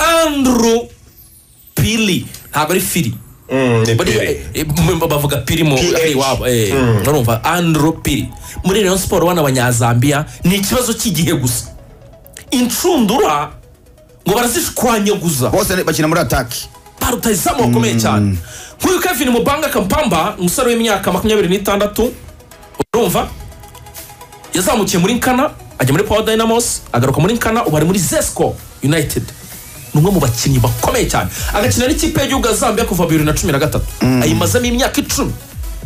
andro pili ntabwo ari firi bavuga piri mu PH. ari iwabo eh, urumva andro piri muri rayon siporo bana abanyazambiya ni ikibazo cy'igihe gusa inshundura ngo barazishwanyaguza bose bakina muri ataki barutaye izamu bakomeye cyane nk'uyu kevin mubanga kampamba umusore w'imyaka makumyabiri n'itandatu urumva yazamukiye muri nkana ajya muri power dynamos agaruka muri nkana ubu ari muri zesco united ni umwe mu bakinnyi bakomeye cyane agakina n'ikipe y'igihugu ya zambia kuva bibiri na cumi na gatatu ayimazemo imyaka icumi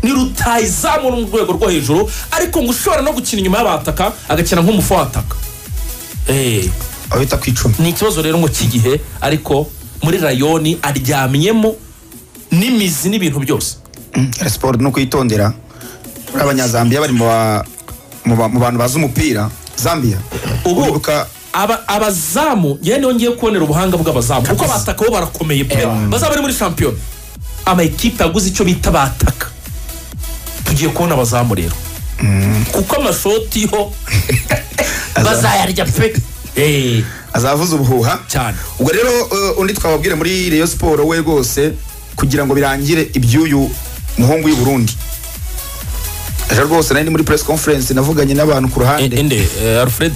ni rutayizamu mu rwego rwo hejuru ariko ngo ushobora no gukina inyuma y'abataka agakina nk'umufu w'ataka Eh, abita ku icumi ni ikibazo rero ngo cy'igihe ariko muri rayoni aryamyemo n'imizi n'ibintu byose Era siporo ni ukuyitondera muri abanyazambiya bari mu ba- mu ba- mu bantu bazi umupira zambiya ubu uribuka aba- abazamu yewe niho ngiye kubonera ubuhanga bw'abazamu kuko abataka bo barakomeye pe bazaba ari muri shampiyona ama ekipe yaguze icyo bita bataka tugiye kubona abazamu rero kuko amashoti yo bazayarya pe Eh, azavuza ubuhuha cyane ubwo rero eh, undi twababwire muri reyo siporo we rwose kugira ngo birangire iby'uyu muhungu w'i burundi ejo rwose nari ndi muri press conference navuganye n'abantu ku ruhande ende alfred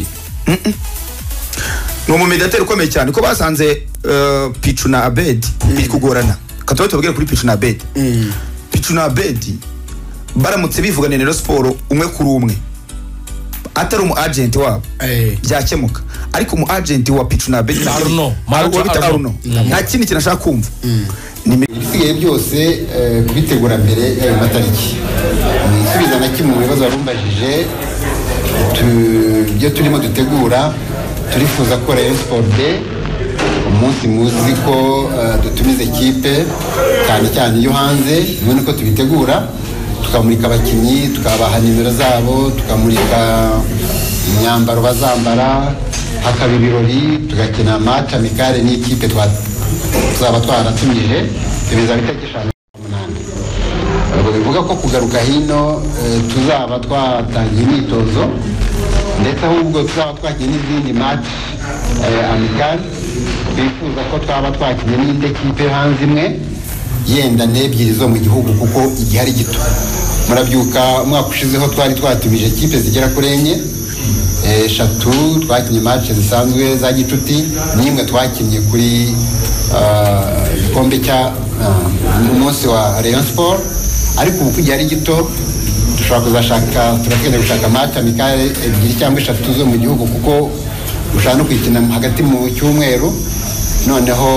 ni umumediateri ukomeye cyane ko basanze eh, pichu na abedi biri kugorana katuba tubabwire kuri pichu na abedi pichu na abedi baramutse bivuganye na Rayon siporo umwe kuri umwe atari umu agent wabo byakemuka ariko umu agent wa pichu na abedi Ni Arnaud. Marco wabita Arnaud. aruno nta kindi kintu ashaka kumva ibisigaye byose eh, kubitegura mbere y'ayo matariki Eh, isubiza na kimwe mu bibazo warumbajije tu- ibyo turimo dutegura turifuza ko rayon sport day umunsi muzi ko eh, dutumiza ekipe cyane cyane iyo hanze none ko tubitegura tukamurika abakinnyi tukabaha nimero zabo tukamurika imyambaro bazambara hakaba ibirori tugakina match amicale n'ikipe twa tuzaba twaratumije ibiza bitari eshanu umunani ubwo bivuga ko kugaruka hino eh, tuzaba twatangiye imyitozo ndetse ahubwo tuzaba twakinnye n'izindi mati amikali bifuza ko twaba twakinnye n'indi kipe yo hanze imwe yenda n'ebyiri zo mu gihugu kuko igihe ari gito murabyuka umwaka ushizeho twari twatumije kipe zigera kuri enye Eh, eshatu twakinnye match zisanzwe za gicuti n'imwe twakinnye kuri ah, igikombe cya ah, umunsi wa rayon sport ariko ubu kugira ari gito dushobora kuzashaka turakwenda gushaka match amikale ebyiri cyangwa eshatu zo mu gihugu kuko dushobora no kuyikina hagati mu cyumweru noneho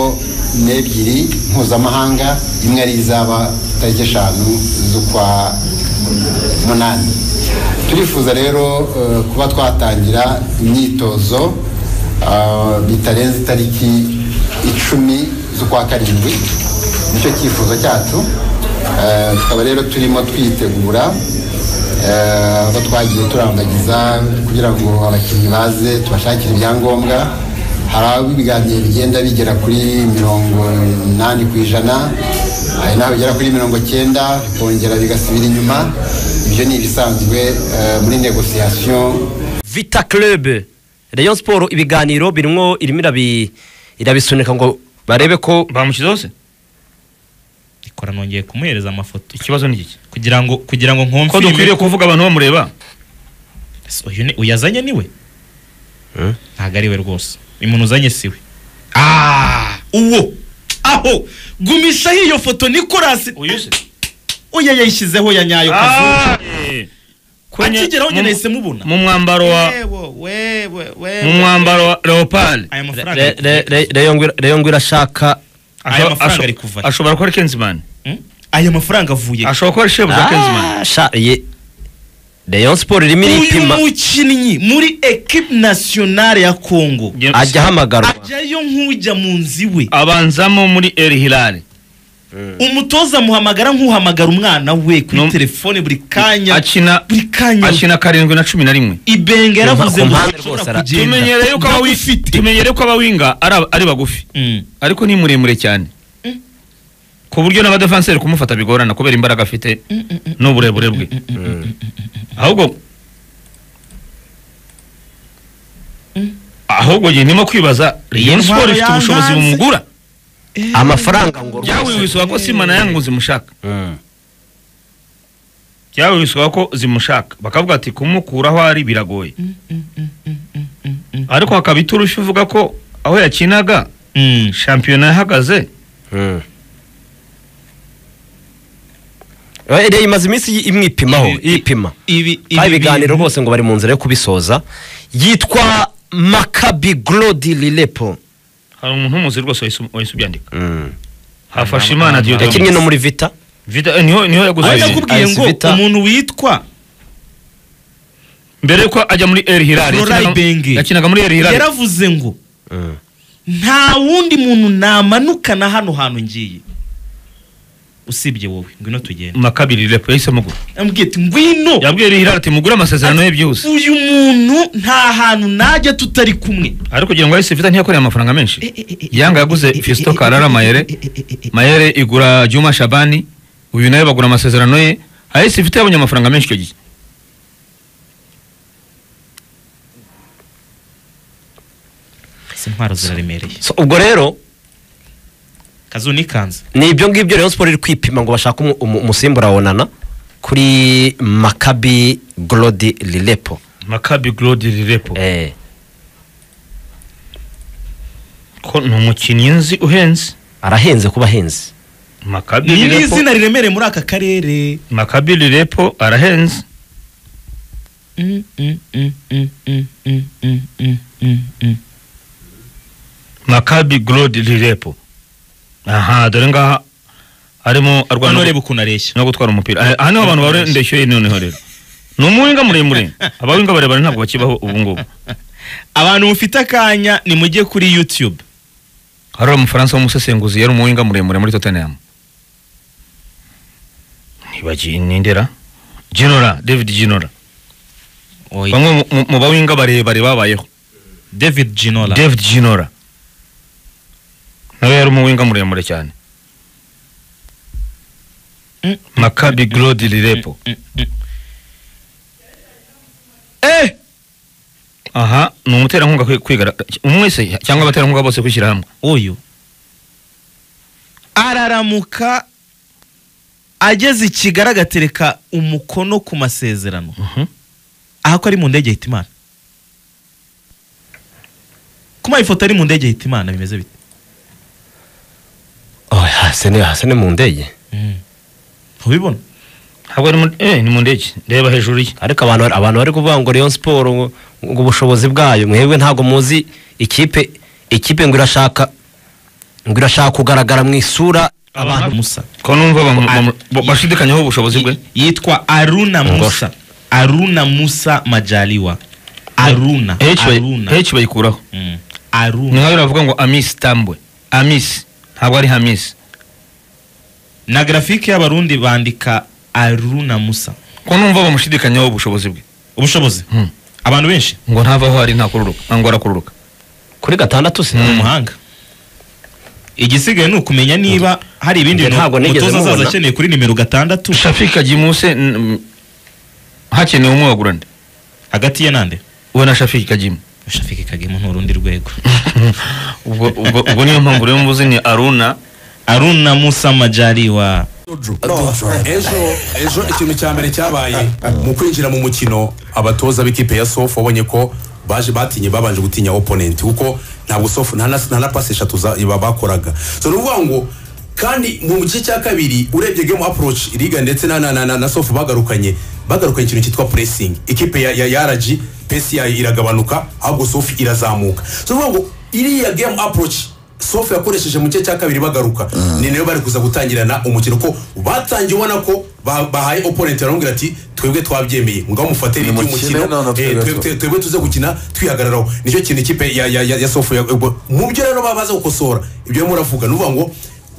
n'ebyiri mpuzamahanga imwe ari izaba tariki eshanu z'ukwa munani turifuza rero eh, kuba twatangira imyitozo ah, bitarenze itariki icumi z'ukwa karindwi nicyo cyifuzo cyacu Eh, tukaba rero turimo twitegura eh, aho twagiye turambagiza kugira ngo abakinnyi baze tubashakire ibyangombwa hari aho ibiganiro bigenda bigera kuri mirongo inani ku ijana hari n'aho bigera kuri mirongo cyenda bikongera bigasubira inyuma ibyo ni ibisanzwe eh, muri negosiyasiyo vita club rayon siporo ibiganiro birimo irimo irabi- irabisunika ngo barebe ko bamushyizeho se ikora nongeye kumuhereza amafoto ikibazo ni iki kugira ngo kugira ngo nkumve ko dukwiriye kuvuga abantu bamureba Ese uyu ni uyazanye niwe ntabwo ari we rwose uyu muntu uzanye si we Ah, uwo aho gumishaho iyo foto nikorasi uyu se uya yayishyizeho ya nyayo kazungu akigeraho nyine mu- yahise mubona mu mwambaro wa Wewe, wewe, wewe. mu mwambaro wa leopold aya mafaranga Re- re- re- Rayon ngwira- Rayon ngwira ashaka aya mafaranga ari kuva ashobora ashobora kuba ari kenzimani he? Hmm? aya mafaranga avuye he? ashobora kuba ari shebuja kenzimani Ah, sha- ye- rayon siporo irimo uyu iripima mukinnyi muri ekipe nasiyonari ya kongo Jye- ajya ahamagarwa ajyayo nk'ujya mu nzu iwe abanzamo muri el hilal umutoza amuhamagara nk'uhamagara umwana we kuri No. telefone buri kanya akina buri kanya akina karindwi na cumi na rimwe ibenge yaravuze Ku ngo mpande rwose ushobora ara- kugenda tumenyereye yuko aba wi- tumenyereye ko abawinga ari ab- ari bagufi Mm. ariko ni muremure cyane ku buryo n'abadefenseri kumufata bigorana kubera imbaraga afite n'uburebure bwe ahubwo ahubwo njye ndimo kwibaza Rayon Intwaro Sport ifite ubushobozi yankanze. bumugura amafaranga ngo byawe wisaba ko simana yangu zimushaka Mm. byawe wisaba ko zimushaka bakavuga ati kumukura aho ari biragoye ariko hakaba iturushyu uvuga ko aho yakinaga Mm. shampiyona yahagaze Mm. Eh, Rayon imaze iminsi yi- imwipimaho Ibi- yipima ibi kandi ibiganiro bintu- rwose ngo bari mu nzira yo kubisoza yitwa makabi glodi lilepo hari umuntu w'umuzi rwose wahise wahise ubyandika Mm. hafashe Ah, imana ah, diyodomus yakinnye no muri vita Vida- niho niho Aho yaguze nakubwiye Ice ngo Vita. umuntu witwa mbere yuko ajya muri El Hilal Rorai yakinaga- Bengi. yakinaga muri El Hilal yaravuze ngo Mm. nta wundi muntu namanukana hano hantu ngiye usibye wowe ngwino tugende makabiri lepo yahisemo gura ambwiye ati ngwino yabwiye El Hilal ati mugure amasezerano ye byihuse uyu muntu nta hantu najya tutari kumwe ariko kugira ngo ayise vita ntiyakoreye amafaranga menshi yanga yaguze Fiston Karara Mayere Mayere igura Juma Shabani uyu nawe bagura amasezerano ye ayise vita yabonye amafaranga menshi icyo gihe izi ntwaro ziraremereye So, ubwo rero kazu nikanze ni ibyo ngibyo rero siporo iri kwipima ngo bashake umu- umu- umusimbura wa nana kuri makabi glodi lilepo Maccabi Glody Lepo Eh, ko ni umukinnyi nzi uhenze arahenze kuba ahenze Maccabi ni Lepo n'izina riremereye muri aka karere Maccabi Lepo arahenze Maccabi Glody Lepo aha dore ngaha arimo arwana hano reba ukuntu areshya no gutwara umupira Ah, aha niho abantu bahora ndeshyuye noneho rero ni umuhinga muremure abawinga barebare ntabwo bakibaho ubu ngubu abantu mufite akanya nimujye kuri youtube hari umufaransa w'umusesenguzi yari umuhinga muremure muri tottenham nibagiye nindera genora david genora bamwe mu- mu- mu bawinga barebare babayeho david ginola david genora nawe yari umuwinga muremure cyane Mm. makabi glodi lirepo eh aha ni umuterankunga kwi- kwigaragara umwe se cyangwa abaterankunga bose kwishyira hamwe uyu araramuka ageze i kigali agatereka umukono ku masezerano Mhm. aha ko ari mu ndege hitimana kuma ifoto ari mu ndege hitimana bimeze bite Oh, hasi ni- hasi ni mu ndege ubibona ntabwo ari mu- eh, ni mu ndege reba hejuru ye ariko abantu bari- abantu bari kuvuga ngo Rayon Sport ngo ngo ubushobozi bwayo mwebwe ntabwo muzi ikipe ikipe ngo irashaka ngo irashaka kugaragara mu isura abantu musa ko numva bamu- bamu- ba- bashidikanyaho ubushobozi bwe yitwa aruna musa aruna musa majaliwa aruna H bayi- aruna H bayikuraho Mm. aruna ni nkaho baravuga ngo amisi tambwe amisi ntabwo ari hamisi na grafike y'abarundi bandika aruna musa ko numva bamushidikanyaho ubushobozi bwe ubushobozi Hmm. abantu benshi ngo ntavaho ari ntakururuka ngo arakururuka kuri gatandatu se ni umuhanga igisigaye ni ukumenya niba hari ibindi Njye ntabwo bintu nigeze umutoza azaza mubona. akeneye kuri nimero gatandatu shafika gimuse n- hakenewe umwe wagura nde hagati ye nande we na shafika gimu shafike kagemu nturundi rwego ubwo ubwo ubwo niyo mpamvu rero mvuze ni aruna aruna musa majaliwa No, ejo ejo ikintu cya mbere cyabaye mu kwinjira mu mukino abatoza b'ikipe ya sofu wabonye ko baje batinye babanje gutinya oponenti kuko ntabwo sofu nta na nta na pasi eshatu za- ba- bakoraga so ni ukuvuga ngo kandi mu gice cya kabiri urebye game approach liga ndetse na na na, na, na sofu bagarukanye bagarukanye ikintu cyitwa pressing ikipe ya ya, ya RG pesi yayo iragabanuka ahubwo sofu irazamuka so ni ukuvuga ngo iriya game approach sofu yakoresheje mu gice cya kabiri bagaruka ni nayo bari kuza gutangirana umukino ko batangiye ubona ko ba- bahaye oponenti baramubwira ati twebwe twabyemeye ngaho mufate ridi mukine y'umukino noneho eh, twebwe twe- twe- twebwe tuze gukina twihagararaho nicyo kintu ikipe ya- ya ya- ya sofu ya- ubwo mu byo rero baba baza gukosora ibyo barimo baravuga ni ukuvuga ngo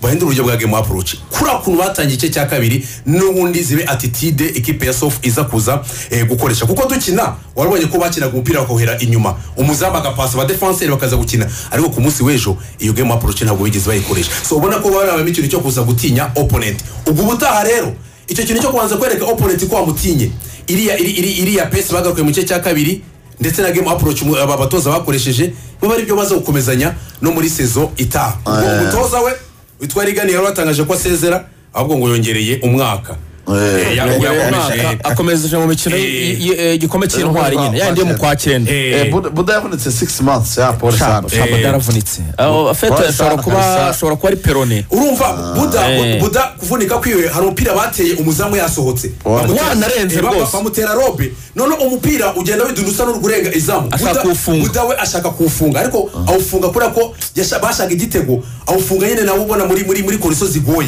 bahindure uburyo bwa game approach kuriya kuntu batangiye igice cya kabiri n'ubundi zibe attitude ikipe ya sofu iza kuza eh, gukoresha kuko dukina warabonye ko bakinaga umupira bakohera inyuma umuzamu agapasa abadefanseri bakaza gukina ariko ku munsi w'ejo iyo game approach ntabwo bigeze bayikoresha so ubona ko barabamo ikintu cyo kuza gutinya opponent ubwo ubutaha rero icyo kintu cyo kubanza kwereka opponent ko wamutinye iriya iri- iri- iriya pesi bagarukaye mu gice cya kabiri ndetse na game approach mu- aba batoza bakoresheje biba ari byo baza gukomezanya no muri sezo itaha ubwo Eh. umutoza we witwa rigani yari watangaje ko asezera ahubwo ngo yongereye umwaka Eh, Eh, yakomeje- Yongera umwaka, akomeje mu mikino Eh. igikombe cy'intwari nyine yandi yo mu kwa cyenda Eh, Buda- buda yavunitse 6 months ya pole sana shamba byaravunitse Aho, fete Bora ashobora sana, kuba kabisa. ashobora kuba ari perone urumva buda Eh. buda kuvunika kwiwe hari umupira bateye umuzamu yasohotse Bamutera- Wanarenze eh, ba- rwose. bamutera robe noneho umupira ugenda widunusa n'ugurenga izamu Ashaka Buda- kuwufunga. buda we ashaka kuwufunga ariko awufunga kubera ko yasha- bashaka igitego awufunga nyine nawe ubona muri muri muri koriso zigoye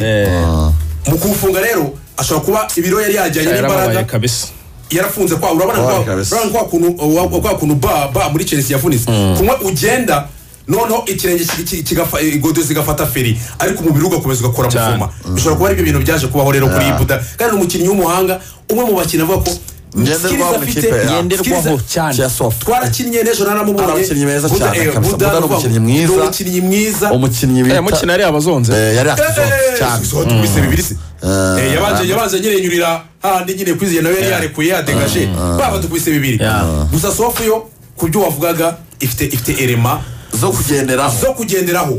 mu kuwufunga rero ashobora kuba ibiro yari yajyanye yarababaye n'imbaraga kabisa yarafunze kwa urabona Wabaye kwa kabisa. urabona kwa kuntu wa- wa- kwa kuntu ba ba muri Chelsea yavunitse kumwe ugenda noneho ikirenge ki- ki- kigafa eh, godo zigafata feri ariko umubiri ugakomeza ugakora mufuma bishobora kuba ari ibyo bintu byaje kubaho rero kuri Yeah. Buda kandi ni umukinnyi w'umuhanga umwe mu bakinnyi avuga ko Ngenderwaho skills mu afite, ikipe, yeah. skills- Ngenderwaho cyane. Cya soft. twarakinnye n'ejo naramubonye Ari abakinnyi beza Buda, cyane eh, kabisa. Buda Buda ni aravuga, umukinnyi mwiza. ni umukinnyi mwiza umukinnyi Eh, bita mukino yari abazonze eh, yari afite Eh, soft cyane soft bise bibiri se. Eh, Eh, yabanje eh, yabanje nyine nyurira hahandi nyine kwiziye nawe yari yarekuye yadegaje baba dukubise bibiri gusa sofu yo ku byo wavugaga ifite ifite erema zo kugenderaho zo kugenderaho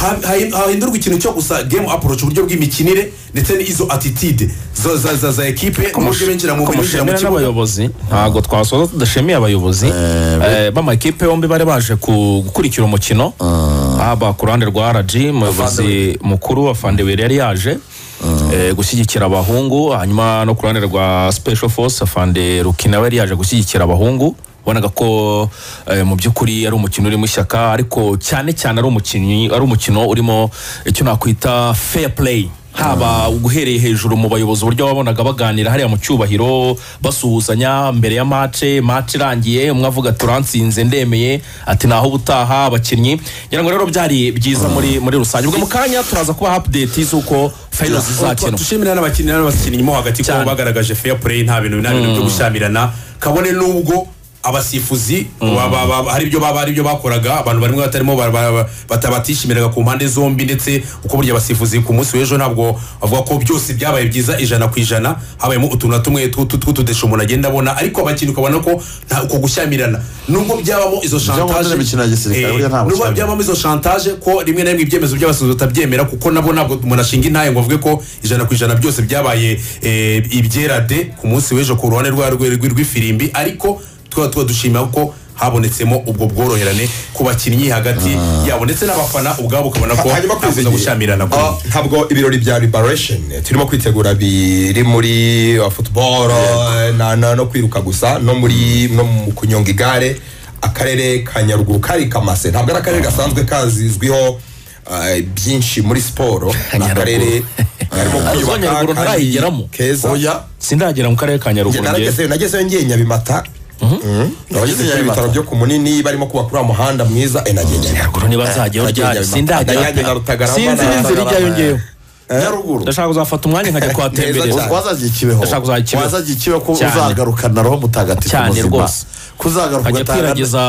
Ha- ha- hahindurwa ikintu cyo gusa game approach uburyo bw'imikinire ndetse n'izo attitude za- za- za za ekipe uburyo binjira mu binjira mu kumushimira kibuga n'abayobozi ntabwo twasoza tudashimiye abayobozi eh, b'amakipe yombi bari baje ku- gukurikira umukino haba ku ruhande rwa rg umuyobozi mukuru wa fandeweri yari yaje eh, gushyigikira abahungu hanyuma no ku ruhande rwa special force fande rukina we yari yaje gushyigikira abahungu bonaga ko eh, mu by'ukuri ari umukino urimo ishyaka ariko cyane cyane ari umukinnyi ari umukino urimo icyo nakwita fair play haba guhereye hejuru mu bayobozi uburyo wabonaga baganira hariya mu cyubahiro basuhuzanya mbere ya mace mace irangiye umwe avuga turansinze ndemeye ati naho ubutaha abakinnyi ngira ngo rero byari byiza muri muri rusange ubwo mu kanya turaza kuba update z'uko final zizakina dushimira n'abakinnyi n'abakinnyi mo hagati ko Cyane. bagaragaje fair play nta bintu nta bintu byo gushyamirana kabone n'ubwo abasifuzi ba- ba- ba- hari ibyo baba ari byo bakoraga abantu barimo batarimo ba- ba- ba- bata- batishimiraga ku mpande zombi ndetse uko burya abasifuzi ku munsi w'ejo ntabwo bavuga ko byose byabaye byiza ijana ku ijana habayemo utuntu na tumwe tw- tw- tw'utudesho umuntu agenda abona ariko abakinnyi ukabona ko nta uko gushyamirana nubwo byabamo izo Bijya mu chantage ndimi mikino ya gisirikare, Eh, burya nta nubwo bushyamirane. byabamo izo chantage ko rimwe na rimwe ibyemezo by'abasifuzi batabyemera kuko nabo ntabwo umuntu ashinga intaye ngo avuge ko ijana ku ijana byose byabaye eh, ibyera de ku munsi w'ejo ku ruhande rwa rwe- rwe- rw'ifirimbi ariko tukaba tuba dushimira ko habonetsemo ubwo bworoherane ku bakinnyi hagati yabo ndetse n'abafana ubwabo ukabona ko hanyuma nta kuza kwizigira gushyamirana kuri Ah, ntabwo ibirori bya liberation eh, turimo kwitegura biri muri ah, football eh, na- na- no kwiruka gusa no muri no mu kunyonga igare akarere ka nyaruguru kari kamase ntabwo ari akarere gasanzwe kazizwiho ah, byinshi muri siporo ni akarere karimo Ariko kwiyubaka Nyaruguru kandi ntarayigeramo. keza oya sindagera mu karere ka Nge- nyaruguru ngewe. naragezeyo nagezeyo ngiye nyabimata Mhm. Nabageze kuri ibitaro byo ku munini barimo kubaka uriya muhanda mwiza eh, nagiye nyabimata nyaruguru ntibazajyaho ryari sindagera Ndanyange na Rutagarama, sinzi na- n'inzira ijyayo ngewe nyaruguru ndashaka kuzafata umwanya nkajya kuhatembereza Neza cyane. wazagiye ikibeho Ndashaka kuzagira ikibeho. wazagiye ikibeho ko Cyane. uzagarukana roho mutagatifu Cyane muzima rwose. kuzagaruka ajya ugatanga kwiragiza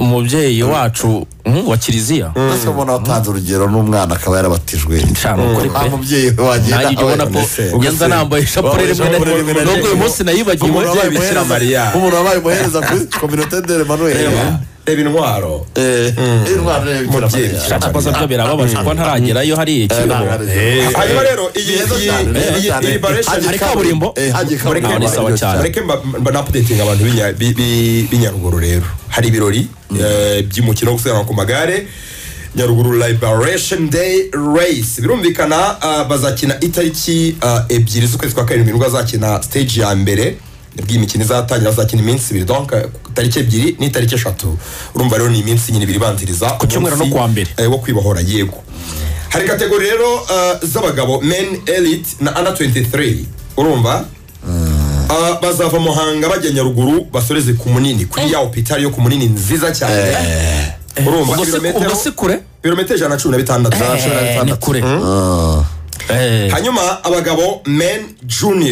umubyeyi wacu mm, wa kiliziya mbese ubona watanze urugero n'umwana akaba yarabatijwe Cana, ukuri pe. Ah, mubyeyi we wagenda nanjye ujya ubona ko yanza nambaye ishapure rimwe na rimwe nubwo uyu munsi nayibagiwe umubyeyi bikira mariya umuntu wabaye umuhereza kuri kominote de Emmanuel reba intwaro Eh, intwaro ya Bikira Mubyeyi Mariya. bikira abaza byo birababaje kuba ntaragerayo hariya Eh, ikibeho ntabwo ari- hanyuma rero iyi Neza iyi- cyane, neza iyi- cyane. iyi liberation Hagiye hari kaburimbo. Eh, hagiye Mureke kaburimbo. ni mba- sawa cyane. mureke mba- mba napudetinga abantu b'inya- bi- bi- b'inyaruguru rero hari ibirori eh, by'umukino wo gusiganwa ku magare nyaruguru liberation day race birumvikana ah, bazakina itariki ah, ebyiri z'ukwezi kwa karindwi nibwo bazakina stage ya mbere nibwo iyi mikino izatangira bazakina iminsi ibiri donc eh, tariki ebyiri n'itariki eshatu urumva rero ni iminsi nyine ibiri ibanziriza ku cyumweru no kuwa mbere. eh, wo kwibahora yego hari kategori rero uh, z'abagabo men elite na under 23 urumva Uh, bazava muhanga bajya nyaruguru basoreze ku munini kuri ya hopitali yo ku munini nziza cyane urumva ubwo si- ibirometero- ubwo si kure ibirometero ijana na cumi na bitandatu ijana na cumi na Eh, ni bitandatu kure Eh. hanyuma abagabo men junior